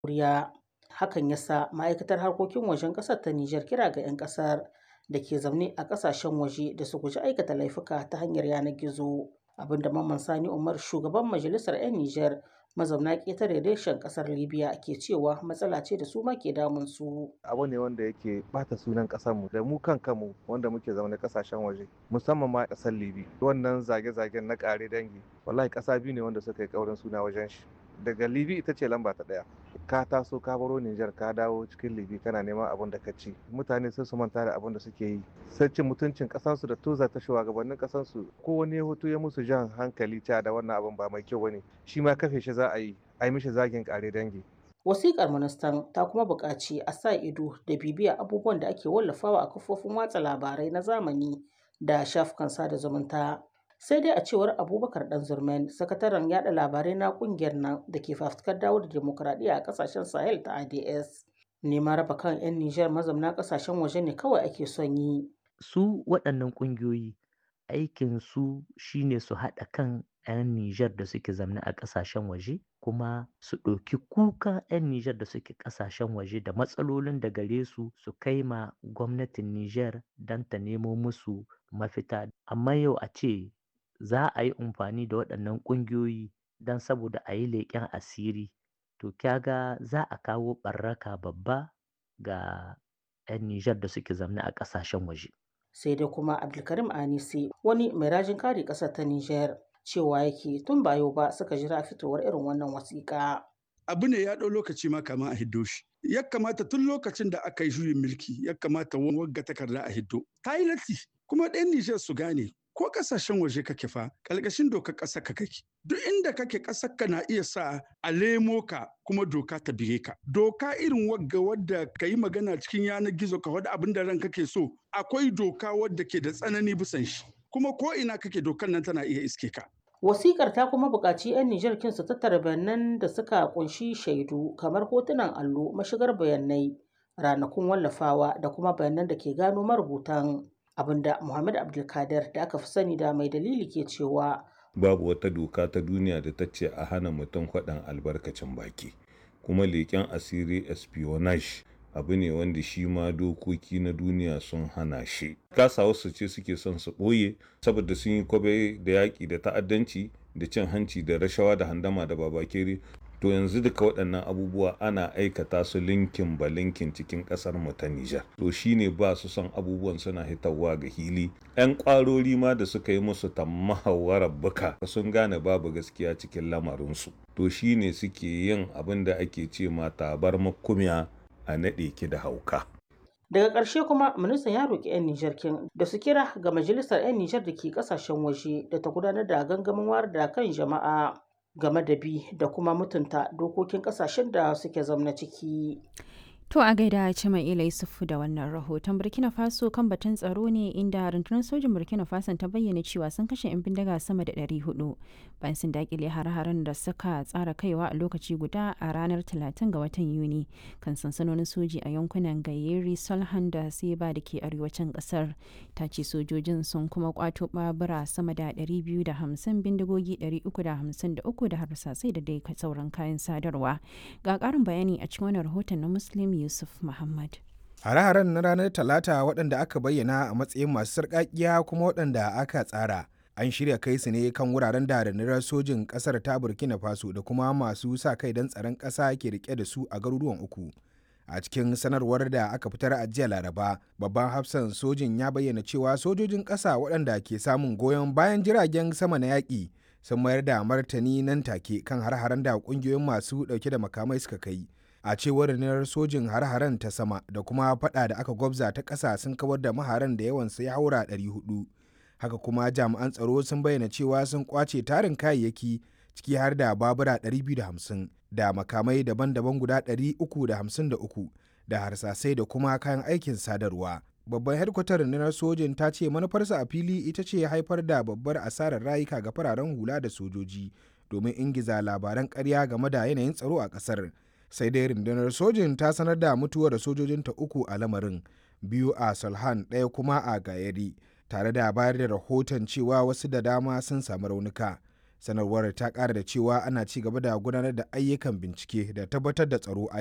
Koriya. Hakan ya sa ma'aikatar harkokin wajen ƙasar ta Nijar kira ga 'yan ƙasar da ke zaune a ƙasashen waje da su guji aikata laifuka ta hanyar yanar gizo. Abinda Mamman Sani Umar shugaban majalisar 'yan Nijar mazauna ƙetare reshen ƙasar Libya ke cewa matsala ce da su ma ke damun su. abu ne wanda yake bata sunan mu da mu kan kanmu wanda muke zaune kasashen waje musamman ma kasar libi wannan zage-zagen na kare dangi wallahi kasa biyu ne wanda suka yi kaurin suna wajen shi daga libi ita ce lamba ta daya ka taso ka baro Nijar ka dawo cikin libi kana neman abin da ka ci mutane sai su manta da abin da suke yi sai cin mutuncin kasansu da toza ta shugabannin kasansu ko wani hoto ya musu jan hankali ta da wannan abin ba mai kyau bane shi ma kafe shi za a yi a yi mishi zagin kare dangi Wasiƙar ministan ta kuma buƙaci a sa ido da bibiya abubuwan da ake wallafawa a kafofin watsa labarai na zamani da shafukan sada zumunta. Sai dai a cewar Abubakar Ɗanzurmen, sakataren yada labarai na ƙungiyar nan da ke fafutukar dawo da demokuraɗiyya a ƙasashen Sahel ta ADS. Neman raba kan 'yan Nijar mazauna ƙasashen waje ne kawai ake son yi. Su waɗannan ƙungiyoyi aikin su shine su haɗa kan 'yan Nijar da suke zamne a ƙasashen waje kuma su ɗauki kuka 'yan Nijar da suke ƙasashen waje da matsalolin da gare su su kai ma gwamnatin Nijar don ta nemo musu mafita. Amma yau a ce za a yi amfani da waɗannan ƙungiyoyi don saboda a yi leƙen asiri to kyaga za a kawo ɓarraka babba ga 'yan Nijar da suke zamne a ƙasashen waje. Sai dai kuma Abdulkarim Anisi wani mai rajin kare ƙasar ta Nijar cewa yake tun ba yau ba suka jira fitowar irin wannan wasiƙa. Abu ne ya ɗau lokaci ma kama a hiddo shi. Ya kamata tun lokacin da aka yi juyin mulki ya kamata wagga takarda a hiddo. Ta yi latti kuma ɗan Nijar su gane ko kasashen waje kake fa ƙarƙashin dokar ƙasar ka kake. Duk inda kake ƙasar ka na iya sa a lemo ka kuma doka ta bige ka. Doka irin wagga wadda ka yi magana cikin yanar gizo ka wadda abin da ran kake so akwai doka wadda ke da tsanani bisan shi. kuma ko ina kake dokar nan tana iya iske ka. Wasikar ta kuma buƙaci 'yan Nijar kin su tattara bayanan da suka kunshi shaidu kamar hotunan allo, mashigar bayanai, ranakun wallafawa da kuma bayanan da ke gano marubutan abinda Muhammad Abdulkadir da aka fi sani da mai dalili ke cewa babu wata doka ta duniya da ta ce a hana mutum faɗan albarkacin baki kuma leƙen asiri espionage abu ne wanda shi ma dokoki na duniya sun hana shi kasa wasu ce suke son su ɓoye saboda sun yi kwabe da yaƙi da ta'addanci da cin hanci da rashawa da handama da babakere to yanzu duka waɗannan abubuwa ana aikata su linkin ba linkin cikin ƙasar mu ta Nijar to shine ba su son abubuwan suna hitarwa ga hili ƴan ƙwarori ma da suka yi musu tammahawarar buka sun gane babu gaskiya cikin lamarinsu to shine suke yin abin da ake ce ma tabar makumiya a naɗe ki da hauka. Daga ƙarshe kuma ministan ya roƙi 'yan Nijar kin da su kira ga majalisar 'yan Nijar da ke ƙasashen waje da ta gudanar da gangamin wayar da kan jama'a game da bi da kuma mutunta dokokin ƙasashen da suke zamna ciki. To a gaida Cima'ila Yusufu da wannan rahoton Burkina Faso kan batun tsaro ne inda rundunar sojin Burkina Faso ta bayyana cewa sun kashe 'yan bindiga sama da 400 bayan sun dakile har-haren da suka tsara kaiwa a lokaci guda a ranar 30 ga watan Yuni kan sansanonin soji a yankunan Gayeri, Solhan da Seba da ke arewacin kasar. Ta ce sojojin sun kuma kwato babura sama da 250 bindigogi 353 da harsasai da dai sauran kayan sadarwa. Ga ƙarin bayani a cikin wannan rahoton na Muslim Yusuf Muhammad. Hare-haren na ranar Talata waɗanda aka bayyana a matsayin masu sarƙaƙiya kuma waɗanda aka tsara. An shirya kai su ne kan wuraren da rundunar sojin ƙasar ta Burkina Faso da kuma masu sa kai don tsaron ƙasa ke rike da su a garuruwan uku. A cikin sanarwar da aka fitar a jiya Laraba, babban hafsan sojin ya bayyana cewa sojojin ƙasa waɗanda ke samun goyon bayan jiragen sama na yaƙi sun mayar da martani nan take kan har-haren da ƙungiyoyin masu ɗauke da makamai suka kai. a cewar rundunar sojin har-haren ta sama da kuma fada da aka gwabza ta ƙasa sun kawar da maharan da yawan ya haura 400 haka kuma jami'an tsaro sun bayyana cewa sun kwace tarin kayayyaki ciki har da babura 250 da makamai daban-daban guda 353 da harsasai da kuma kayan aikin sadarwa babban hedkwatar rundunar sojin ta ce manufarsa a fili ita ce haifar da babbar asarar rayuka ga fararen hula da sojoji domin ingiza labaran ƙarya game da yanayin tsaro a ƙasar sai dai rundunar sojin ta sanar da mutuwar sojojinta uku a lamarin biyu a salhan ɗaya kuma a gayari tare da bayar da rahoton cewa wasu da dama sun samu raunuka sanarwar ta ƙara da cewa ana ci gaba da gudanar da ayyukan bincike da tabbatar da tsaro a